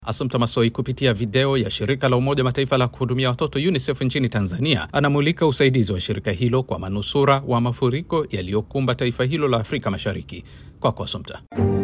Assumpta Massoi kupitia video ya shirika la Umoja Mataifa la kuhudumia watoto UNICEF nchini Tanzania anamulika usaidizi wa shirika hilo kwa manusura wa mafuriko yaliyokumba taifa hilo la Afrika Mashariki. Kwako Assumpta.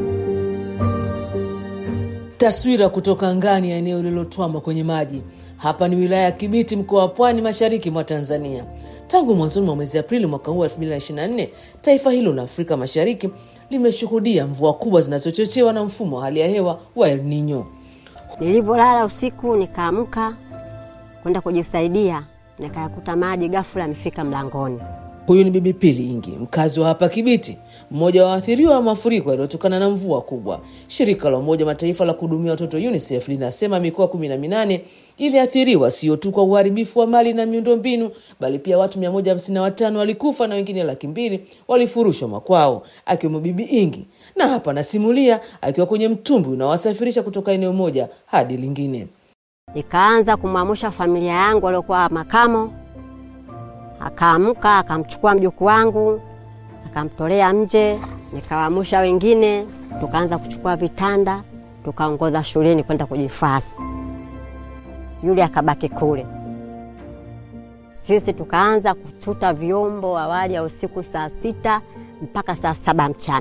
Taswira kutoka ngani ya eneo lililotwama kwenye maji. Hapa ni wilaya ya Kibiti, mkoa wa Pwani, mashariki mwa Tanzania. Tangu mwanzoni mwa mwezi Aprili mwaka huu 2024 taifa hilo la Afrika Mashariki limeshuhudia mvua kubwa zinazochochewa na mfumo wa hali ya hewa wa El Nino. Nilivyolala usiku nikaamka kwenda kujisaidia, nikayakuta maji ghafula yamefika mlangoni. Huyu ni Bibi Pili Ingi, mkazi wa hapa Kibiti, mmoja wa waathiriwa wa mafuriko yaliyotokana na mvua kubwa. Shirika la Umoja Mataifa la kuhudumia watoto UNICEF linasema mikoa kumi na minane iliathiriwa sio tu kwa uharibifu wa mali na miundombinu, bali pia watu 155 walikufa na wengine laki mbili walifurushwa makwao, akiwemo Bibi Ingi, na hapa anasimulia akiwa kwenye mtumbwi unaowasafirisha kutoka eneo moja hadi lingine. Nikaanza kumwamsha familia yangu waliokuwa makamo, akaamka akamchukua mjukuu wangu akamtolea nje, nikawaamsha wengine, tukaanza kuchukua vitanda, tukaongoza shuleni kwenda kujifasi. Yule akabaki kule, sisi tukaanza kututa vyombo awali ya usiku saa sita mpaka saa saba mchana.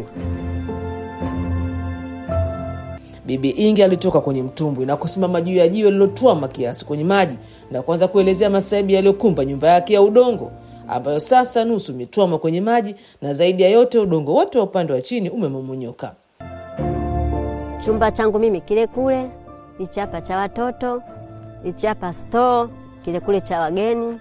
Bibi Ingi alitoka kwenye mtumbwi na kusimama juu ya jiwe lililotwama kiasi kwenye maji na kuanza kuelezea masaibu yaliyokumba nyumba yake ya udongo ambayo sasa nusu imetwama kwenye maji na zaidi ya yote udongo wote wa upande wa chini umemomonyoka. Chumba changu mimi kile kule, hichi hapa cha watoto, hichi hapa store, kile kule cha wageni.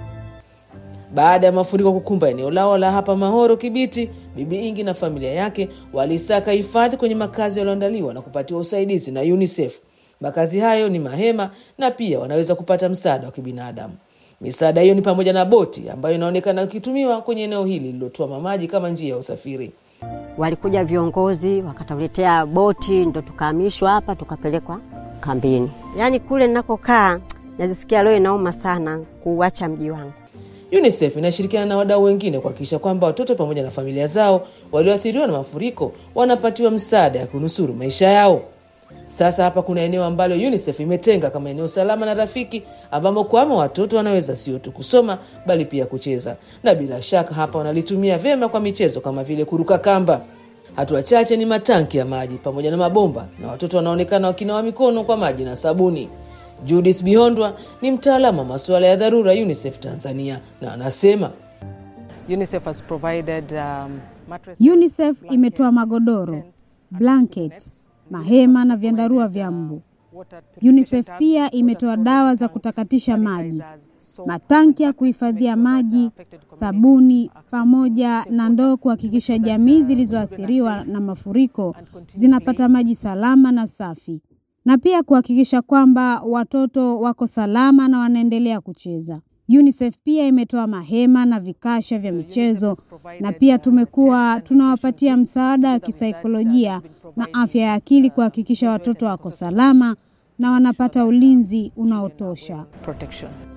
Baada ya mafuriko kukumba eneo lao la hapa Mahoro Kibiti, Bibi Ingi na familia yake walisaka hifadhi kwenye makazi yaliyoandaliwa na kupatiwa usaidizi na UNICEF. Makazi hayo ni mahema na pia wanaweza kupata msaada wa kibinadamu. Misaada hiyo ni pamoja na boti ambayo inaonekana ikitumiwa kwenye eneo hili lililotwama maji kama njia ya usafiri. Walikuja viongozi wakatuletea boti, ndo tukahamishwa hapa tukapelekwa kambini. Yaani kule ninakokaa najisikia leo inauma sana kuuacha mji wangu. UNICEF inashirikiana na wadau wengine kuhakikisha kwamba watoto pamoja na familia zao walioathiriwa na mafuriko wanapatiwa msaada ya kunusuru maisha yao. Sasa hapa kuna eneo ambalo UNICEF imetenga kama eneo salama na rafiki ambamo kwama watoto wanaweza sio tu kusoma bali pia kucheza, na bila shaka hapa wanalitumia vyema kwa michezo kama vile kuruka kamba. Hatua chache ni matanki ya maji pamoja na mabomba, na watoto wanaonekana wakinawa mikono kwa maji na sabuni. Judith Bihondwa ni mtaalamu wa masuala ya dharura UNICEF Tanzania na anasema UNICEF has provided, um, mattress, UNICEF blanket, imetoa magodoro, tents, blanket, nets, mahema na vyandarua vya mbu. water UNICEF purification pia tanks, imetoa water dawa za storage kutakatisha tanks, maji, sanitizers, soap, matanki ya and kuhifadhia make sure that maji, affected communities sabuni access pamoja safe na water, ndoo kuhakikisha so that, jamii uh, zilizoathiriwa children are na safe mafuriko and continue zinapata playing. maji salama na safi, na pia kuhakikisha kwamba watoto wako salama na wanaendelea kucheza. UNICEF pia imetoa mahema na vikasha vya michezo na pia tumekuwa tunawapatia msaada wa kisaikolojia na afya ya akili kuhakikisha watoto wako salama na wanapata ulinzi unaotosha. protection.